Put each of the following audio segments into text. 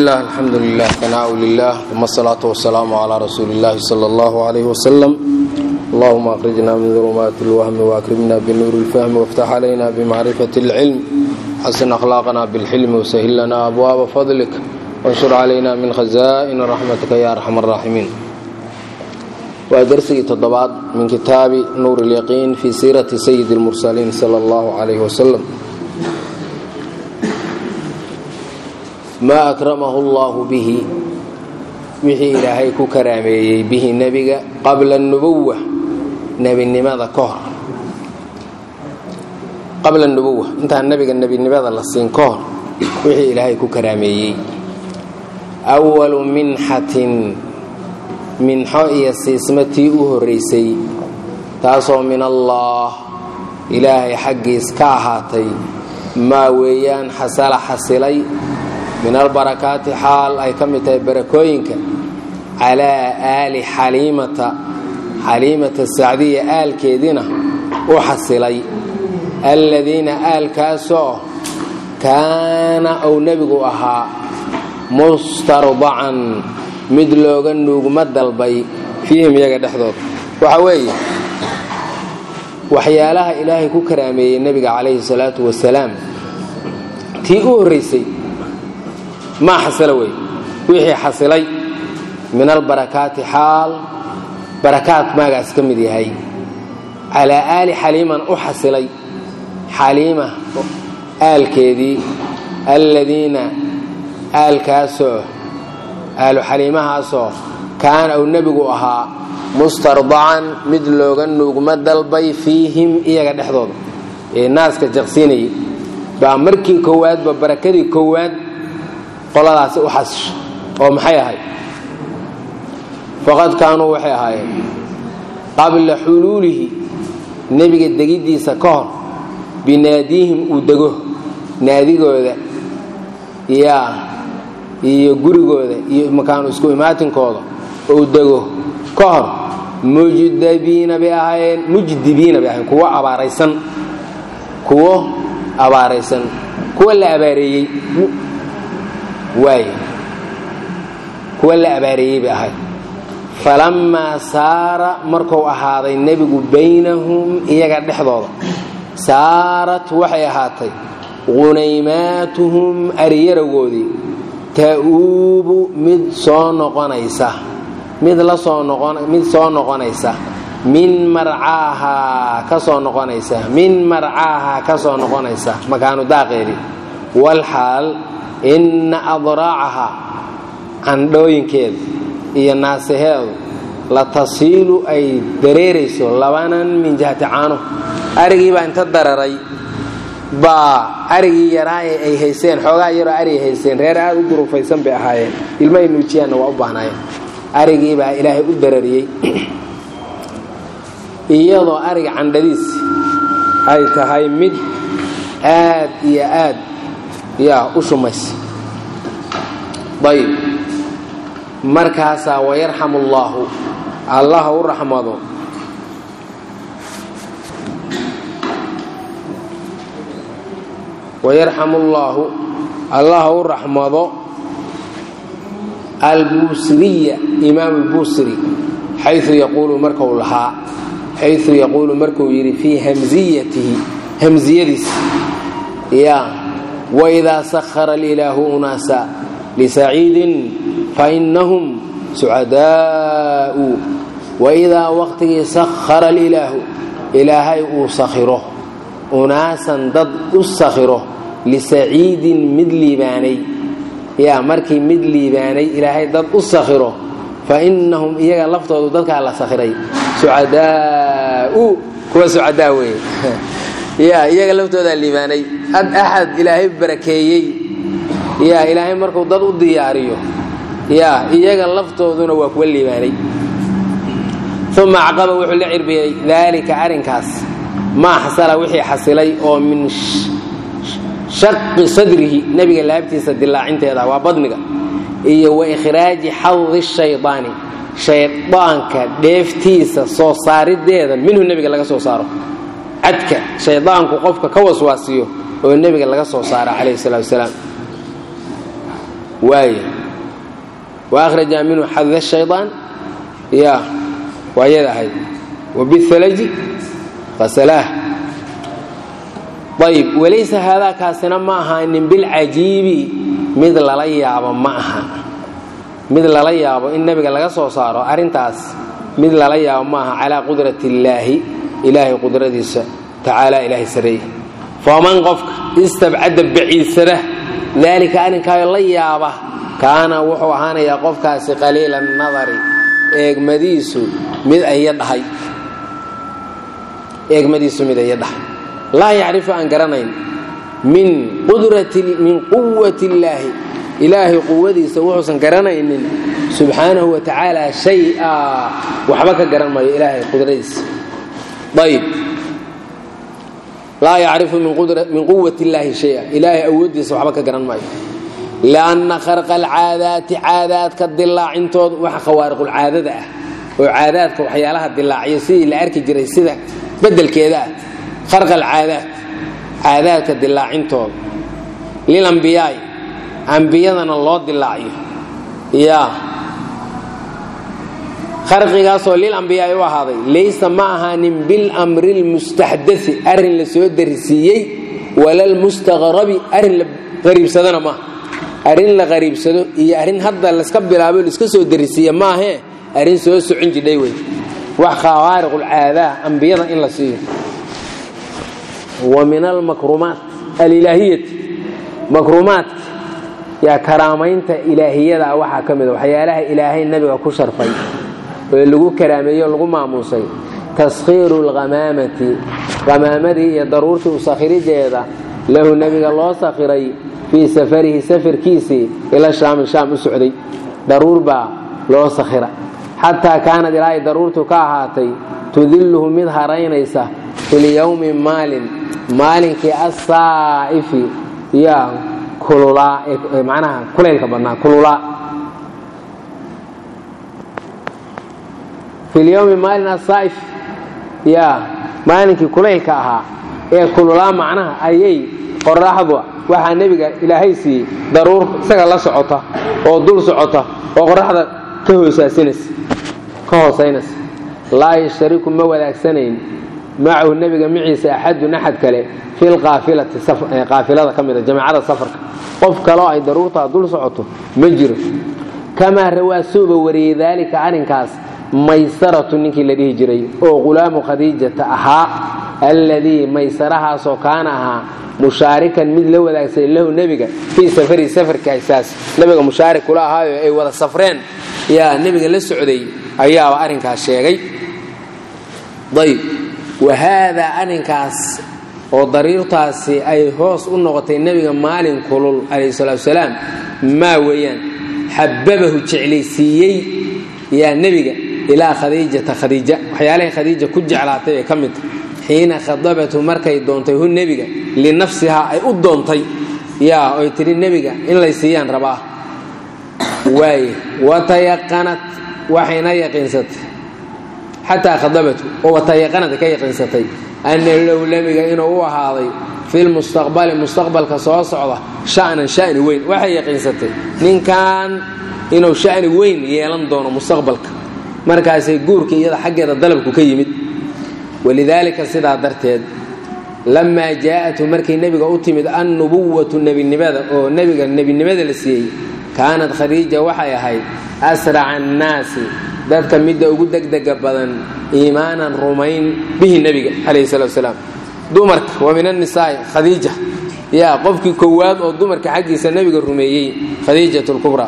bismillaah alxamdu lilah tanaau lilah uma asalaatu wasalaamu calaa rasuuli illahi sala allahu alayh wasalam allahuma akhrijna min dulumaati lwahmi waakrimna binuuri lfahmi waftax calayna bimacrifati اlcilm xasin akhlaaqna bilxilmi wasahil lana abwaaba fadlik wanshur calayna min khazaa'ini raxmatika ya arxam araaximiin waa darsigii toddobaad min kitaabi nuur اlyaqiin fii siirati sayidi اlmursaliin sala allahu calayh wasalam maa akramahu allahu bihi wixii ilaahay ku karaameeyey bihi nebiga qabla nubuwa nebinimada ka hor qabla nubuwa intaan nebiga nebinimada la siin ka hor wixii ilaahay ku karaameeyey awalu minxatin minxo iyo siisma tii u horraysay taasoo min allaah ilaahay xaggiis ka ahaatay maa weeyaan xasala xasilay min albarakaati xaal ay ka mid tahay barakooyinka calaa aali xaliimata xaliimata sacdiya aalkeediina u xasilay alladiina aalkaasoo kaana uu nebigu ahaa mustardacan mid looga nuugma dalbay fiihim iyaga dhexdooda waxa weeye waxyaalaha ilaahay ku karaameeyey nebiga calayhi salaatu wasalaam tii u horraysay maa xasila wey wixii xasilay min albarakaati xaal barakaat maagaas ka mid yahay calaa aali xaliiman u xasilay xaliima aalkeedii alladiina aalkaasoo aalu xaliimahaasoo kaana uu nebigu ahaa mustardacan mid looga nuugma dalbay fiihim iyaga dhexdooda ee naaska jaqsiinayay baa markii koowaadba barakadii koowaad qoladaasi u xasisho oo maxay ahayd faqad kaanuu waxay ahaayeen qabla xuluulihi nebiga degiddiisa ka hor binaadiihim uu dego naadigooda yaa iyo gurigooda iyo makaanu isku imaatinkooda uu dego ka hor mujdabiina bay ahaayeen mujdibiina bay ahayen kuwo abaaraysan kuwo abaaraysan kuwa la abaareeyey waay kuwa la abaareeyey bay ahayd falammaa saara marku ahaaday nebigu baynahum iyaga dhexdooda saarat waxay ahaatay qunaymaatuhum aryaragoodii ta'uubu mid soo noqonaysa mid la soo mid soo noqonaysa min marcaahaa ka soo noqonaysa min marcaahaa ka soo noqonaysa makaanu daaqeedii walxaal inna adraacaha candhooyinkeeda iyo naasaheedu la tasiilu ay dareerayso labanan min jihati caano arigii baa inta dararay baa arigii yaraaye ay hayseen xoogaa yaroo arigay hayseen reer aad u durufaysan bay ahaayeen ilmahay nuujiyaanna waa u baahnaayeen arigii baa ilaahay u darariyey iyadoo ariga candhadiis ay tahay mid aad iyo aad yaa u shumaysa ayb markaasaa wayarxamu allaahu allaha u raxmado wayarxamu allaahu allaha u raxmado albusriya imaam albusri xayu yaquulu marku lahaa xayu yaquulu markuu yidhi fii hamziyatihi hamziyadiis ya waidaa sahara alilaahu unaasa lisaciidin fainahum sucadaa'u waidaa waqtigii sahara alilaahu ilaahay uu sakhiro unaasan dad u sakhiro lisaciidin mid liibaanay yaa markii mid liibaanay ilaahay dad u sakhiro fa innahum iyaga laftoodu dadkaa la sakhiray sucadaa'u kuwa sucadaa weeye yaa iyaga laftoodaa liibaanay ad axad ilaahay barakeeyey yaa ilaahay markuu dad u diyaariyo yaa iyaga laftooduna waa kuwa liibaanay uma caqaba wuxuu la cirbiyey daalika arrinkaas maa xasala wixii xasilay oo min shaqi sadrihi nebiga laabtiisa dilaacinteeda waa badniga iyo wa ikhraaji xadi shaydaani shaydaanka dheeftiisa soo saarideeda minhu nebiga laga soo saaro cadka shaydaanku qofka ka waswaasiyo oo nebiga laga soo saara calayhi salatu wasalaam waay wa akhraja minhu xadda shaydaan ya waa yada ahayd wabihalaji qasalaah ayb walaysa haadaa kaasina ma ahaanin bilcajiibi mid lala yaabo ma aha mid lala yaabo in nebiga laga soo saaro arrintaas mid lala yaabo ma aha calaa qudrati illaahi ilaahay qudradiisa tacaala ilaahay sareeye faman qofka istabcada baciidsada daalika arrinkaayo la yaaba kaana wuxuu ahaanayaa qofkaasi qaliila nadari eegmadiisu mid aya dhahay eegmadiisu mid aya dhahay laa yacrifu aan garanayn min min quwati illaahi ilaahay quwadiisa wuxuusan garanaynin subxaanahu wa tacaala shay-a waxba ka garan maayo ilaahay qudradiisa ayb laa yacrifu min quwati illaahi shaya ilaahay awooddiisa waxba ka garan maayo lianna kharqa alcaadaati caadaadka dilaacintooda waxa khawaariqulcaadada ah oo caadaadka waxyaalaha dilaaciya sidii la arki jiray sida bedelkeeda ah kharqa alcaadaat caadaadka dilaacintooda lilambiyaai ambiyadana loo dilaaciyo yaa kharqigaasoo lilambiyaai u ahaaday laysa ma ahaanin bilamri lmustaxdai arrin la soo darisiiyey walalmustaqrabi arrin la qariibsadana maaha arrin la qariibsado iyo arrin hadda layska bilaabo laiska soo darisiiya maahee arrin soo socon jidhay wey wax khawaariqulcaadaa ambiyada in la siiyo wa min almakrumaat alilaahiyati makrumaadka yaa karaamaynta ilaahiyada waxaa ka mida waxyaalaha ilaahay nabiga ku sharfay oo lagu karaameeyo lagu maamuusay taskhiiru lhamaamati hamaamadii iyo daruurtii u sakhirideeda lahu nebiga loo sakhiray fii safarihi safarkiisii ila shaami shaam u socday daruur baa loo sakhira xataa kaanad ilaahay daruurtu ka ahaatay tudilluhu mid haraynaysa filyowmi maalin maalinkii assaa'ifi yaa kululaa macnaha kulaylka badnaa kululaa filyowmi maalin asaa'if yaa maalinkii kulaylka ahaa ee kululaa macnaha ayay qoraxdu waxaa nebiga ilaahay siiyey daruur isaga la socota oo dul socota oo qoraxda ka hoosaasinaysa ka hoosaynaysa laa yashtariku ma wadaagsanayn macahu nebiga maciisa axadun axad kale fi lqaafilati qaafilada ka mida jamaacada safarka qof kaloo ay daruurtaa dul socoto ma jiro kamaa rawaa suuba wariyey daalika arrinkaas maysaratu ninkii la dhihi jiray oo qulaamu khadiijata ahaa alladii maysarahaasoo kaana ahaa mushaarikan mid la wadaagsaday lahu nebiga fii safarihi safarkaasaas nebiga mushaarik kula ahaayo ay wada safreen yaa nebiga la socday ayaaba arrinkaas sheegay ayb wa haadaa arrinkaas oo dariirtaasi ay hoos u noqotay nebiga maalin kulul calayhi salaatu wasalaam maa weeyaan xababahu jeclaysiiyey yaa nebiga ilaa khadiijata khadiija waxyaalahay khadiija ku jeclaatay ee ka mid xiina khadabathu markay doontay hu nebiga linafsihaa ay u doontay yaa oy tidhi nebiga in lay siiyaan rabaa waaye watayaqanat waxayna yaqiinsatay xataa khadabatu oo watayaqanad ka yaqiinsatay anna low nebiga inuu u ahaaday filmustaqbali mustaqbalka soo socda sha'nan sha'ni weyn waxay yaqiinsatay ninkan inuu sha'ni weyn yeelan doono mustaqbalka markaasay guurka iyada xaggeeda dalabku ka yimid walidaalika sidaa darteed lamaa jaa'athu markay nebiga u timid annubuwatu nebinimada oo nebiga nebinimada la siiyey kaanad khadiija waxay ahayd asraca annaasi dadka midda ugu degdega badan iimaanan rumayn bihi nebiga calayhi salatu wasalaam dumarka wa min annisaa'i khadiija yaa qofkii kowaad oo dumarka xaggiisa nebiga rumeeyey khadiijat lkubraa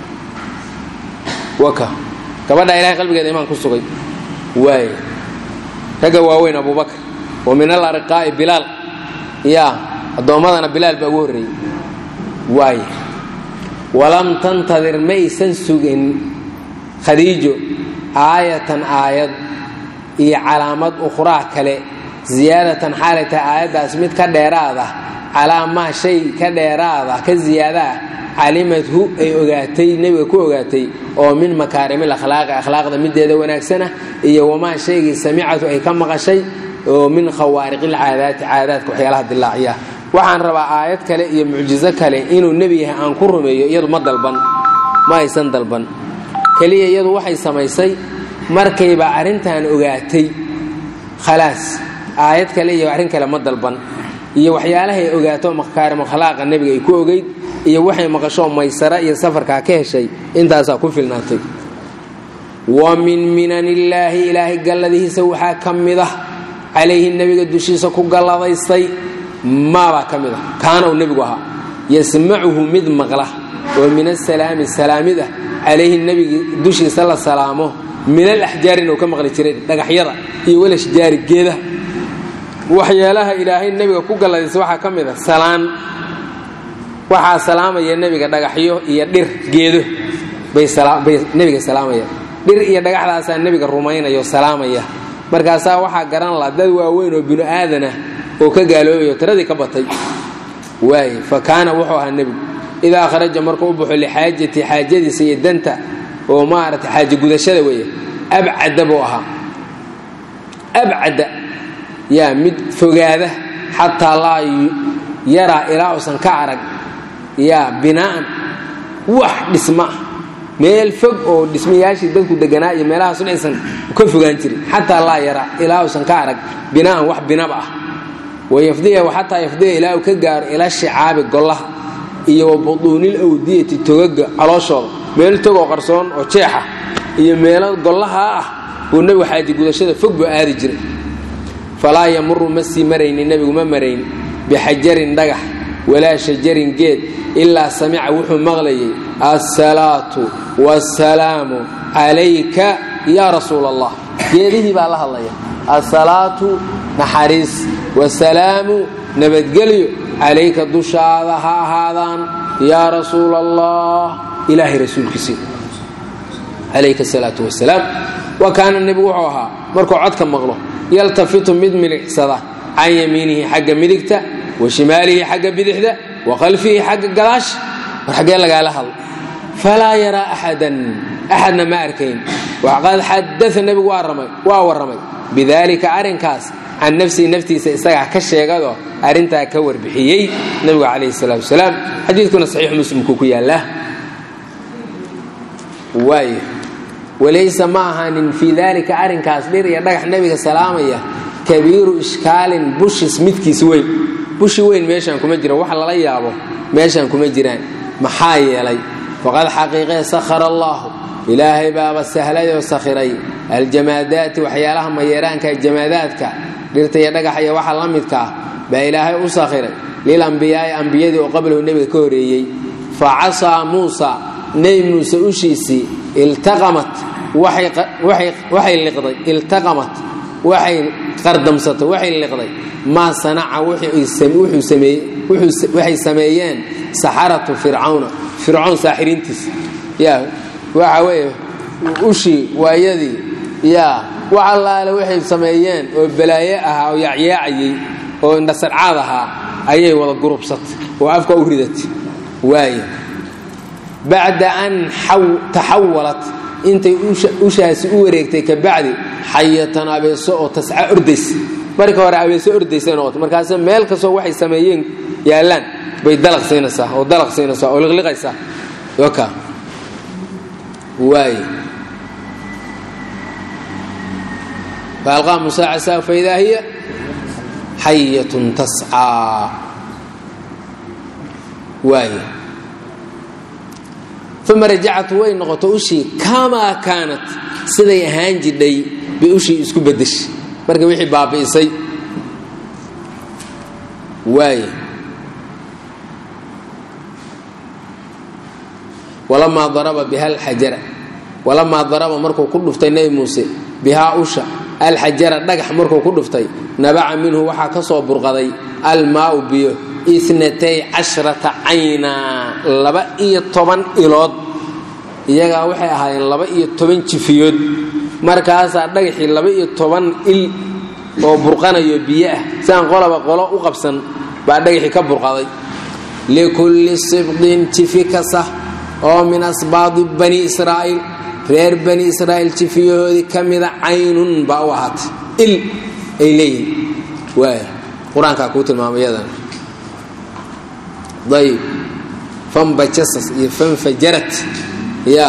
waka gabadhaa ilahay qalbigeeda imaan ku sugay waay ragga waaweyn abubakar wa min alarqaa'i bilaal yaa addoommadana bilaal baa ugu horreeyey waay walam tantadir maysan sugin khadiijo aayatan aayad iyo calaamad ukhraa kale ziyaadatan xaalay tahay aayaddaas mid ka dheeraad ah calaa maa shay ka dheeraad ah ka ziyaada ah calimadhu ay ogaatay nebiga ku ogaatay oo min makaarimil akhlaaqi akhlaaqda mideeda wanaagsana iyo wamaa shaygii samicatu ay ka maqashay oo min khawaariqil caadaati caadaadka waxyaalaha dilaaciya waxaan rabaa aayad kale iyo mucjizo kale inuu nebi yahay aan ku rumeeyo iyadu ma dalban ma aysan dalban keliya iyadu waxay samaysay markayba arrintan ogaatay khalaas aayad kale iyo arrin kale ma dalban iyo waxyaalahay ogaato makaarim akhlaaqa nebiga ay ku ogeyd iyo waxay maqasho maysara iyo safarkaa ka heshay intaasaa ku filnaatay wa min minan illaahi ilaahay galladihiisa waxaa ka mid ah calayhi nebiga dushiisa ku galladaystay maabaa ka mid ah kaana uu nebigu ahaa yasmacuhu mid maqla oo min asalaami salaamid ah calayhi nebiga dushiisa la salaamo min alaxjaarin uu ka maqli jiray dhagaxyada iyo walashjaari geedaha waxyaalaha ilaahay nebiga ku galladaysa waxaa ka mid a salaan waxaa salaamaya nebiga dhagaxyo iyo dhir geedo bay nebiga salaamayaan dhir iyo dhagaxdaasaa nebiga rumaynaya oo salaamaya markaasaa waxaa garan la dad waaweyn oo binu aadanah oo ka gaaloobayo tiradii ka batay waay fa kaana wuxuu ahaa nebigu idaa kharaja markuu u baxo lixaajati xaajadiisa iyo danta oo maarata xaaje gudashada weeye abcada buu ahaa abcada yaa mid fogaada xataa laa yaraa ilaa uusan ka arag yaa binaa'an wax dhisma meel fog oo dhismayaashii dadku deganaa iyo meelahaasun aysan ka fogaan jirin xataa laa yaraa ilaa uusan ka arag binaa'an wax binaba ah wayafdiya xataa yafdiya ilaa uu ka gaaro ila shicaabi gollaha iyo wa buduunil awdiyati togaga calooshooda meel togoo qarsoon oo jeexa iyo meelo gollahaa ah buu nebigu xaaji gudashada fog buu aadi jiray falaa yamuru ma sii marayni nebigu ma marayn bixajarin dhagax walaa shajarin geed ilaa samica wuxuu maqlayay assalaatu wassalaamu calayka yaa rasuula allah geedihii baa la hadlaya assalaatu naxariis wasalaamu nabadgelyo calayka dushaada ha ahaadaan yaa rasuula allah ilaahay rasuulkiisii calayka asalaatu wasalaam wa kaana nebigu wuxuu ahaa markuu codka maqlo yaltafitu mid milicsada can yamiinihi xagga midigta wa shimaalihi xagga bidixda wa khalfihi xagga gadaash war xaggee lagaala hadlo falaa yaraa axadan axadna ma arkayn waqad xadaa nebigu waa warramay bidaalika arrinkaas can nafsihi naftiisa isagaa ka sheegadoo arrintaa ka warbixiyey nebigu calayhi salaatu wasalaam xadiidkuna saxiix muslimku ku yaallaa waay walaysa ma ahaanin fii daalika arrinkaas dhir iyo dhagax nebiga salaamaya kabiiru ishkaalin bushis midkiis weyn bushi weyn meeshaan kuma jiro wax lala yaabo meeshaan kuma jiraan maxaa yeelay faqad xaqiiqee sakhara allaahu ilaahay baaba sahlay oo sakhiray aljamaadaati waxyaalaha mayeeraanka jamaadaadka dhirta iyo dhagax iyo waxa la midka ah baa ilaahay u sakhiray lilambiyaai ambiyadii oo qablahu nebiga ka horeeyey fa casaa muusa nebi muuse ushiisii iltaqamat waxay liqday iltaqamat waxay qardamsatay waxay liqday maa sanaca waxay sameeyeen saxaratu fircawna fircoon saaxiriintiisa yaa waxa weeye ushii waayadii yaa wax allaale waxay sameeyeen oo balaaye ahaa oo yaacyaacayey oo indhasarcaad ahaa ayay wada gurubsatay oo afka u ridatay waaye bacda an taxawalat intay ushaasi u wareegtay ka bacdi xayatan abeeso oo tasca ordaysa marka hore abeeso ordaysa noqota markaase meel kastoo waxay sameeyeen yaallaan bay dalaq siinaysaa oo dalaq siinaysaa oo liqliqaysaa yoka waay faalqaa musaa casaa faidaa hiya xayatun tascaa waay uma rajacat way noqoto ushii kamaa kaanat siday ahaan jidhay bay ushii isku bedeshay marka wixii baabi'isay waay walamaa daraba biha alxajara walamaa daraba markuu ku dhuftay nebi muuse bihaa usha alxajara dhagax markuu ku dhuftay nabaca minhu waxaa ka soo burqaday almaau biyo inatay cashrata cayna laba iyo toban ilood iyagaa waxay ahaayeen laba iyo toban jifiyood markaasaa dhagaxii laba iyo toban il oo burqanayo biyo ah siaan qolaba qolo u qabsan baa dhagaxii ka burqaday likulli sibqin jifi kasta oo min asbaadi bani israa'iil reer bani israa'iil jifiyahoodii ka mida caynun baa u ahaatay il ay leeyihin waay qur-aankaa kuu tilmaamay yadan ayb fanbajasas iyo fanfajarat ya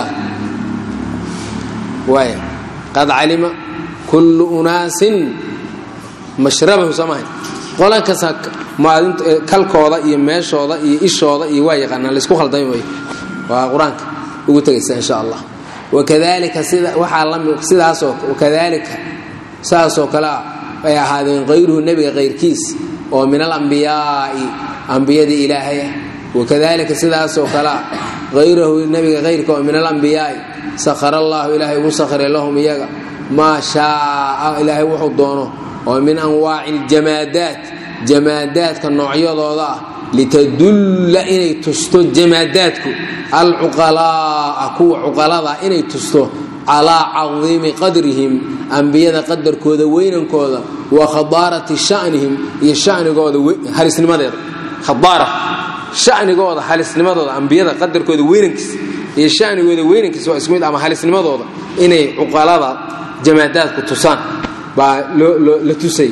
waay qad calima kullu unaasin mashrabahu samahay qolan kasta maalinta kalkooda iyo meeshooda iyo ishooda iyo waa yaqaanaan laysku khaldami maayo waa qur-aanka ugu tegaysa insha allah wakadalika sida waxaa lami sidaasoo wakadalika saasoo kale ah ay ahaadeen kayruhu nebiga kayrkiis oo min alambiyaa'i ambiyadii ilaahay ah wakadalika sidaasoo kale ah hayrahu nebiga kayrka oo min alambiyaa'i sakhara allahu ilaahay ugu sakhiray lahum iyaga maa shaaa ilaahay wuxuu doono oo min anwaaci aljamaadaat jamaadaadka noocyadooda ah litadulla inay tusto jamaadaadku alcuqalaa'a kuwa cuqalada inay tusto calaa cadiimi qadrihim ambiyada qadarkooda weynankooda wa khadaarati shanihim iyo shanigooda halisnimadeeda khadaara shanigooda halisnimadooda ambiyada qadarkooda weynankiisa iyo shanigooda weynankiisa waa isku mid ama halisnimadooda inay cuqalada jamaadaadku tusaan baa la tusay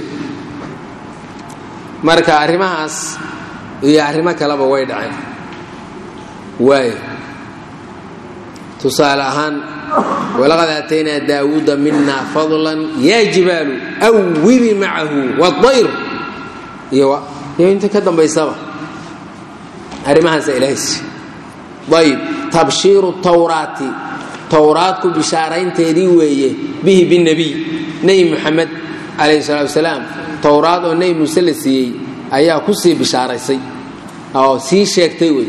marka arrimahaas iyo arrimo kaleba way dhaceen waay tusaale ahaan walaqad aataynaa daawuuda mina fadlan yaa jibaalu awibi macahu waayr iyo inta ka dambaysaba arrimahaasa ilahays ayb tabshiiru tawraati towraadku bishaaraynteedii weeye bihi binebiy nebi muxamed calayhi salaatu wasalaam towraad oo nebi muuse la siiyey ayaa ku sii bishaaraysay oo sii sheegtay wey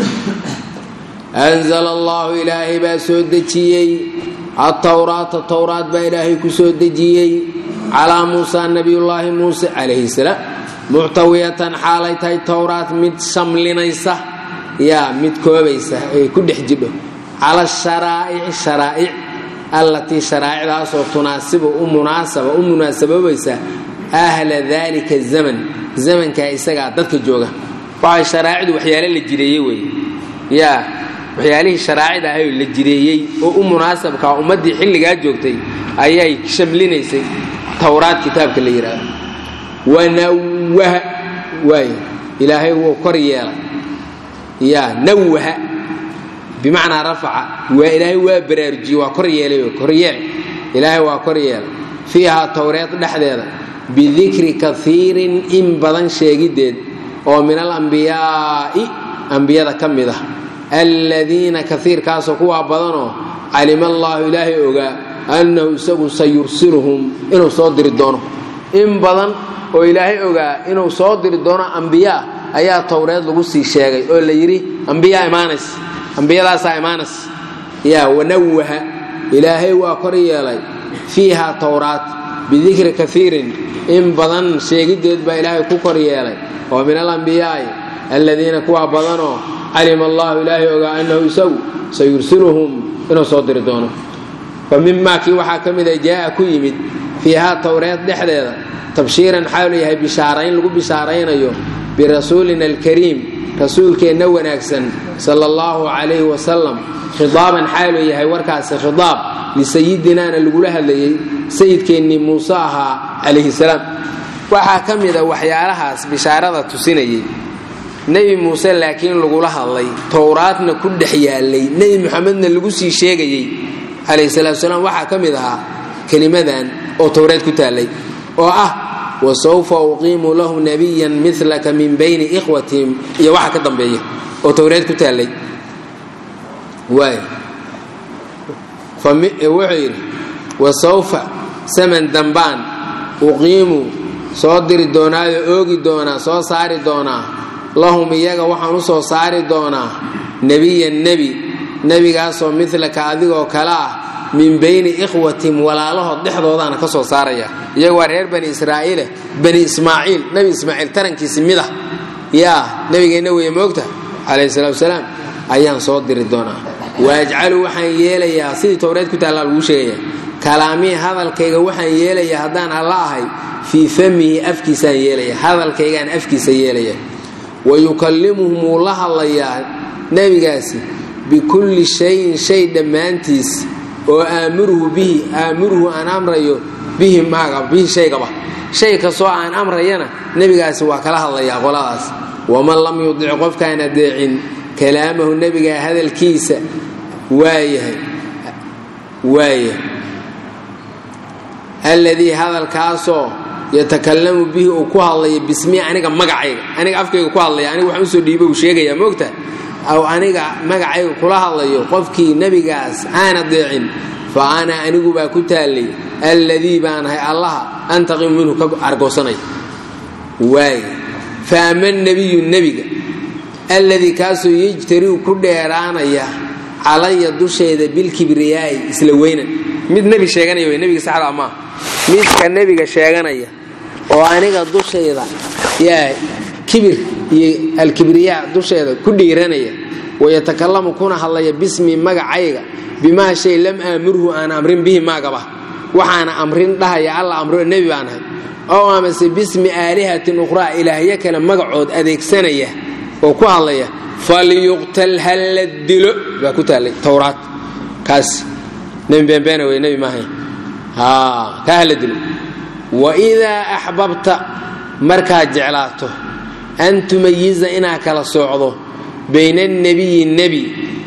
anzala allahu ilaahay baa soo dejiyey atowraata towraad baa ilaahay ku soo dejiyey calaa muusa nabiyullaahi muuse calayhi salaam muctawiyatan xaalay tahay towraad mid shamlinaysa yaa mid koobaysa ee ku dhex jidho cala sharaa'ici sharaa'ic allatii sharaa'icdaasoo tunaasibu u munaasaba u munaasabobaysa ahla daalika zaman zamankaa isagaa dadka jooga waxay sharaa'icdu waxyaale la jireeyey wey yaa waxyaalihii sharaacida ahay la jireeyey oo u munaasabkaa ummaddii xilligaa joogtay ayay shamlinaysay towraad kitaabka la yidhaahdo wanawaha waay ilaahay wuu kor yeelay yaa nawaha bimacnaa rafaca waa ilaahay waa baraarujiyey waa kor yeelay koryeel ilaahay waa kor yeelay fiihaa towreed dhexdeeda bidikri kaiirin in badan sheegiddeed oo min alambiyaa'i ambiyada ka mid ah alladiina kaiirkaasoo kuwaa badanoo calima allaahu ilaahay ogaa annahu isagu sayursiluhum inuu soo diri doono in badan oo ilaahay ogaa inuu soo diri doono ambiyaa ayaa towreed lagu sii sheegay oo la yidhi ambiyaa imaanays ambiyadaasaa imaanays yaa wanawaha ilaahay waa kor yeelay fiiha towraat bidikri kaiirin in badan sheegiddeed baa ilaahay ku kor yeelay oo min alambiyaa'i alladiina kuwaa badanoo calima allahu ilaahay ogaa annahu isagu sayursiluhum inuu soo diri doono fa mimaa kii waxaa ka mida jaa'a ku yimid fiihaa towreed dhexdeeda tabshiiran xaalu yahay bishaarayn lagu bishaaraynayo birasuulina alkariim rasuulkeenna wanaagsan sala allahu calayhi wasalam khidaaban xaalu yahay warkaasi khidaab lisayidinaana lagula hadlayey sayidkeennii muuse ahaa calayhi salaam waxaa ka mida waxyaalahaas bishaarada tusinayay nebi muuse laakiin lagula hadlay towraadna ku dhex yaalay nebi muxamedna lagu sii sheegayey calayhi salaatu salaam waxaa ka mid ahaa kelimadan oo towreed ku taallay oo ah wasawfa uqiimu lahu nabiyan milaka min bayni ikhwatihim iyo waxa ka dambeeya oo towreed ku taallay waay wuxuu yidhi wasawfa saman dambaan uqiimu soo diri doonaayo oogi doonaa soo saari doonaa lahum iyaga waxaan u soo saari doonaa nebiyan nebi nebigaasoo milaka adigoo kale ah min bayni ikhwatim walaalahood dhexdoodaana ka soo saaraya iyaga waa reer bani israa'iile bani ismaaciil nebi ismaaciil tarankiisi mid ah yaa nebigeenna weeye moogta calayhi salaatu wasalaam ayaan soo diri doonaa waajcalu waxaan yeelayaa sidii towreed ku taallaa laguu sheegaya kalaamii hadalkayga waxaan yeelayaa haddaan alla ahay fii famihi afkiisaan yeelaya hadalkaygaan afkiisa yeelaya wayukallimuhum wuu la hadlayaa nebigaasi bikulli shayin shay dhammaantiis oo aamuruhu bihi aamuruhu aan amrayo bihi maaga bihi shaygaba shay kastoo aan amrayana nebigaasi waa kala hadlayaa qoladaas waman lam yudic qofkaan adeecin kalaamahu nebiga hadalkiisa waayahay waaya alladii hadalkaasoo yatakalamu bihi uu ku hadlaya bismi aniga magacayga aniga afkayga ku hadlaya aniga waxaan usoo dhiiba uu sheegaya moogta aw aniga magacayga kula hadlayo qofkii nebigaas aan adeecin fa ana anigu baa ku taallay alladii baanahay allaha antaqim minhu ka argoosanay waay fa ama nebiyu nebiga alladii kaasoo yejtariu ku dheeraanaya calaya dusheeda bilkibriyaa'i isla weynan mid nebi sheeganaya wey nebiga saxda maaha midka nebiga sheeganaya oo aniga dushayda yaa kibir iyo alkibriyaa dusheeda ku dhiiranaya wayatakalamu kuna hadlaya bismi magacayga bimaa shay lam aamurhu aan amrin bihi maagaba waxaana amrin dhahaya alla amro nebi baan ahay ow amase bismi aalihatin ukhraa ilaahyo kale magacood adeegsanaya oo ku hadlaya falyuqtal halla dilo baa ku taallay towraad kaas nebi beenbeena wey nebi maahay kaa hala dilo waidaa axbabta markaad jeclaato an tumayiza inaad kala soocdo bayna anebiyi nebi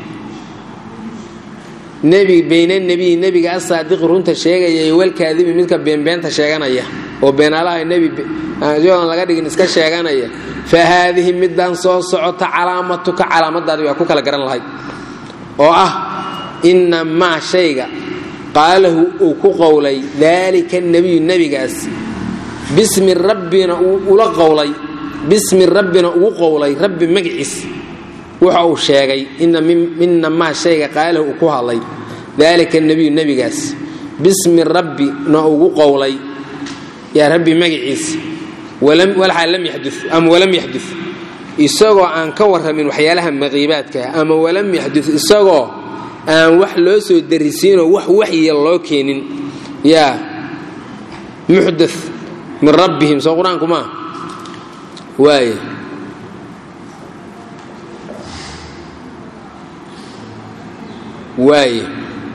nebi bayna nebiyi nebiga asaadiqi runta sheegaya iyo walkaadibi midka beenbeenta sheeganaya oo beenaalaha nebi yadan laga dhigin iska sheeganaya fa haadihi midaan soo socota calaamatuka calaamadaadi waa ku kala garan lahayd oo ah ina maa shayga qaalahu uu ku qowlay daalika nebiyu nebigaas bismi rabbina ula qowlay bismi rabbina ugu qowlay rabbi magaciis waxa uu sheegay ina maa shayga qaalahu uu ku hadlay daalika nebiyu nebigaas bismi rabbina ugu qowlay yaa rabbi magaciis walxaa lam yadu ama walam yaxdu isagoo aan ka warramin waxyaalaha maqiibaadka ama walam yaxdu isagoo aan wax loo soo darisiinoo wax waxya loo keenin yaa muxda min rabbihim soo qur-aanku maa waay waay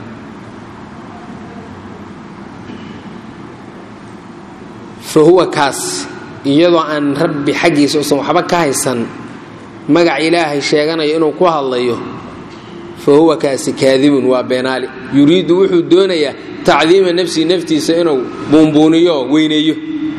fa huwa kaas iyadoo aan rabbi xaggiisa usan waxba ka haysan magac ilaahay sheeganayo inuu ku hadlayo fa huwa kaasi kaadibun waa beenaali yuriidu wuxuu doonayaa tacdiima nafsihi naftiisa inuu buunbuuniyo weyneeyo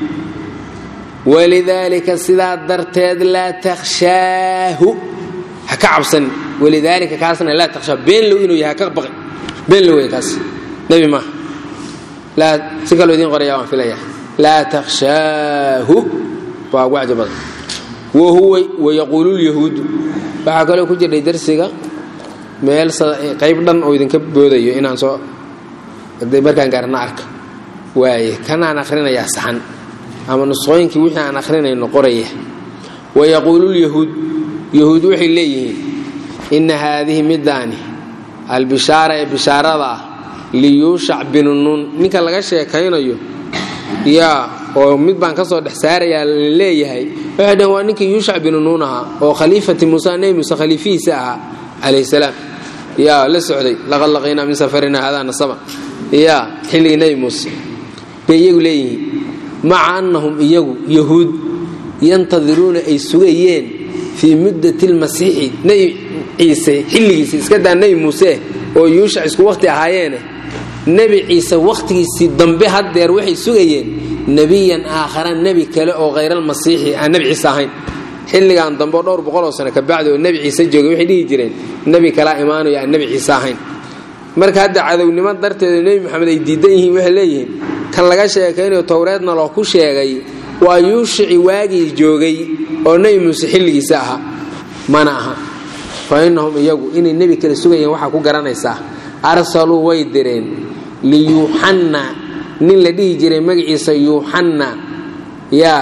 walidaalika sidaa darteed laa takhshaahu ha ka cabsanin walidaalika kaasna laa takhshaa beenlow inuu yahay haka baqi beenlow wey kaas nebi maaha laa si kaloo idiin qoraya waan filaya laa takhshaahu waa ugu caja badan wahuwa wayaquulu lyahuudu waxaa kaloo ku jirdhay darsiga meel qayb dhan oo idinka boodayo inaan soo markaan gaarna arka waaye kanaan akhrinayaa saxan ama nusqooyinkii wixii aan akhrinayno qoraya wayaquulu lyahuud yahuud waxay leeyihiin inna haadihi midaani albishaara ee bishaarada ah liyuushac binu nuun ninka laga sheekaynayo yaa oo mid baan ka soo dhex saarayaa la leeyahay waxay dhaheen waa ninkii yuushac binu nuun ahaa oo khaliifati muuse nebi muuse khaliifihiisa ahaa calayhi salaam yaa la socday laqad laqiynaa min safarina hadaa nasaba yaa xilligii nebi muuse bay iyagu leeyihiin maca annahum iyagu yahuud yantadiruuna ay sugayeen fii muddati lmasiixi nebi ciise xilligiisa iska daa nebi muuse oo yuushac isku wakhti ahaayeene nebi ciise wakhtigiisii dambe haddeer waxay sugayeen nebiyan aakhara nebi kale oo khayralmasiixi aan nebi ciise ahayn xilligan dambe oo dhowr boqoloo sano kabacdi oo nebi ciise joogay waxay dhihi jireen nebi kalaa imaanayo aan nebi ciise ahayn marka hadda cadownimo darteeda nebi maxamed ay diidan yihiin waxay leeyihiin kan laga sheekaynayo towreedna loo ku sheegay waa yuushici waagii joogay oo nebi muuse xilligiisa ahaa mana aha fa innahum iyagu inay nebi kale sugayeen waxaa ku garanaysaa arsaluu way direen liyuuxanna nin la dhihi jiray magaciisa yuuxanna yaa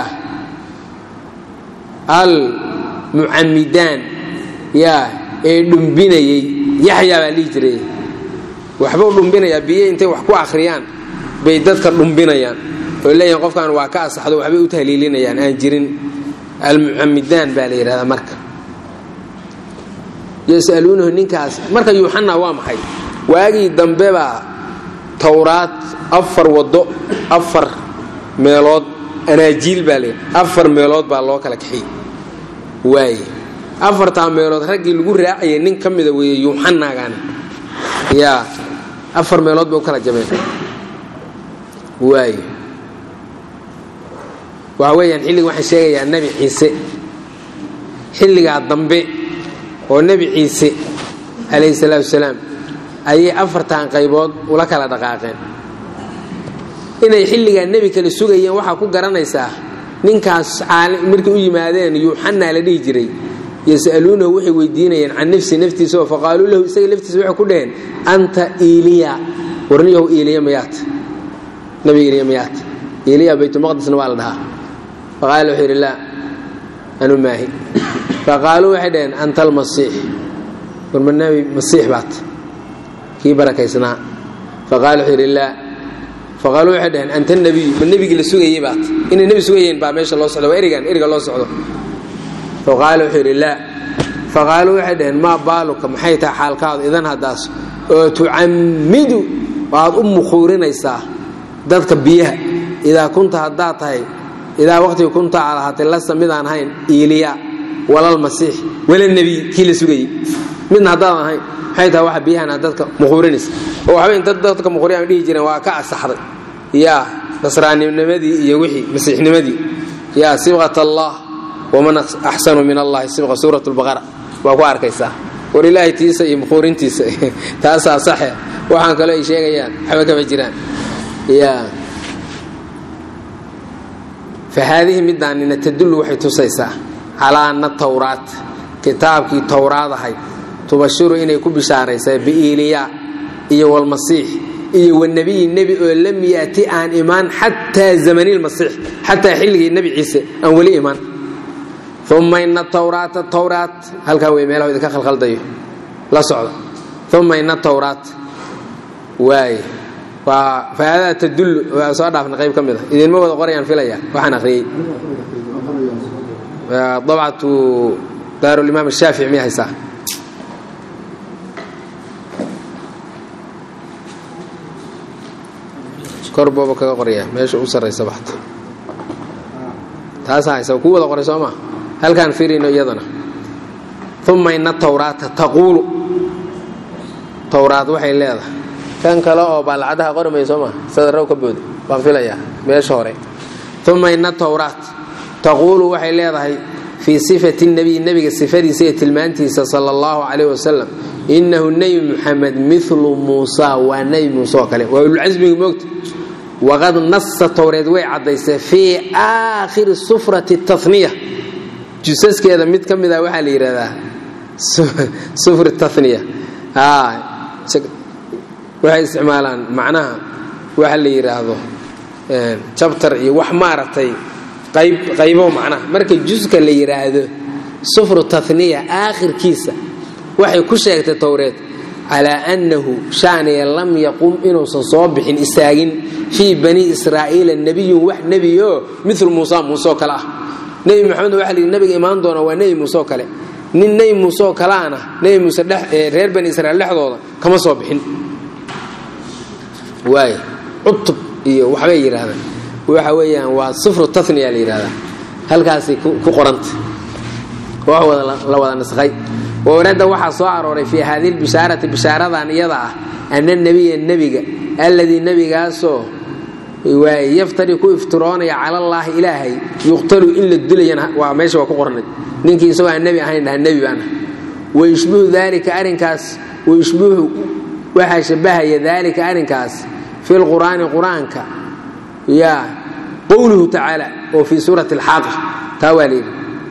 al mucamidaan yaa ee dhumbinayey yaxyaa baa dhihi jiray waxbuu dhumbinayaa biyo intay wax ku akhriyaan bay dadka dhumbinayaan oo leeyihin qofkan waa ka asaxdo waxbay u tahliilinayaan aan jirin almucamidaan baa la yidhahdaa marka yasaluunahu ninkaas marka yuuxana waa maxay waagii dambe baa towraad afar waddo afar meelood anaajiil baa layidhi afar meelood baa loo kala kaxiyey waaye afartaa meelood raggii lagu raacayay nin ka mida weeye yuuxanaagan yaa afar meelood bay u kala jabeen waaye waxa weeyaan xilliga waxaan sheegayaa nebi ciise xilligaa dambe oo nebi ciise calayhi salaatu wasalaam ayay afartan qaybood ula kala dhaqaaqeen inay xilligaa nebi kale sugayeen waxaa ku garanaysaa ninkaas markay u yimaadeen yuuxanaa la dhihi jiray yas'aluunahu waxay weydiinayeen can nafsi naftiisa oo faqaaluu lahu isaga laftiisa waxay ku dhaheen anta iiliya warniyahu iiliya mayaat nabi iiliya mayaat iiliya baytulmaqdisna waa la dhahaa faqaala wuxuu yidhi laa anu maahi faqaaluu waxay dhaheen anta almasiix warma nabi masiix baat kii barakaysnaa faqaala wuxuu yidhi laa faqaaluu waxay dhaheen anta nabiyu ma nebigii la sugayey baat inay nebi sugayeen baa meesha loo socdo waa erigan eriga loo socdo faqaala wuxuu yidhi laa faqaaluu waxay dhaheen maa baaluka maxay tahay xaalkaadu idan haddaas oo tucammidu waad u mukhuurinaysaa dadka biyaha idaa kunta haddaad tahay idaa waqtiga kunta aad ahaatay lasa midaan ahayn iiliya walalmasiix wala nebiy kii la sugayey midna haddaadan ahayn maxay tahay waxa biyahan aad dadka mukhuurinaysa oo waxba inta dadka mukhuuriyan dhihi jireen waa ka asaxday yaa nasraaninimadii iyo wixii masiixnimadii yaa sibqat allah waman axsanu min allahi sibqa suurat lbaqara waa ku arkaysaa war ilaahay tiisa iyo mukhuurintiisa taasaa saxe waxaan kaloo ay sheegayaan waxba kama jiraan ya fa haadihi midaanina tadullu waxay tusaysaa calaa ana tawraat kitaabkii towraad ahayd tubashiru inay ku bishaaraysaa biiliya iyo walmasiix iyo wanabiyi nebi oo lam yaati aan imaan xataa zamani lmasiix xataa xilligii nebi ciise aan weli imaan uma ina tawraata tawraat halkaa wey meelaha idinka khalkhaldayo la socda uma ina tawraat waay waa fahaadaa tadullu waa soo dhaafna qayb ka mid a idinma wada qorayaan filaya waxaan akhriyey dabcatu daarulimaam ashaafici miyay haysaa kor booba kaga qoraya meesha u sarraysa baxta taasaa haysa kuu wada qoray soo maa halkaan firino iyadana uma ina tawraata taquulu tawraad waxay leedahay kan kale oo baalacadaha qormaya soo maa sadarrow ka boodi baan filayaa meesha hore uma ina tawraat taquulu waxay leedahay fii sifati nebiy nebiga sifadiisa iyo tilmaantiisa sala allahu calayh wasalam innahu nebi muxamed milu muusa waa nebi muuse oo kale waa ululcasmiga moogta waqad nasa towreed way caddaysay fii aakhiri sufrati taniya jusaskeeda mid ka mid a waxaa la yidhahdaa sufr taniya waxay isticmaalaan macnaha waxa la yidhaahdo jabtar iyo wax maaragtay qaybo macnaha marka juska la yidhaahdo sufru taniya aakhirkiisa waxay ku sheegtay towreed calaa annahu shaaniya lam yaqum inuusan soo bixin istaagin fii bani israa'iila nebiyun wax nebioo milu muusa muuse oo kale ah nebi maxamed waxa la yidhi nabiga imaan doona waa nebi muuse oo kale nin nebi muuse oo kaleana nebi muuse reer bani israiil dhexdooda kama soo bixin waay cutub iyo waxbay yidhaahdaan waxa weeyaan waa sufru taniya la yidhahdaa halkaasay ku qoranta wax la wada nasqay warada waxaa soo arooray fii haadihi lbishaarati bishaaradan iyada ah ana nebiya nebiga alladii nebigaasoo yaftari ku iftiroonaya cala allaahi ilaahay yuqtalu in la dilayana waa meesha waa ku qornay ninkii isagoo aan nebi ahayn dhaha nebi baana wayushbihu daalika arrinkaas wayushbihu waxaa shabahaya daalika arrinkaas fi lqur'aani qur-aanka yaa qowluhu tacaala oo fii suurati alxaaqa taa waa layidhi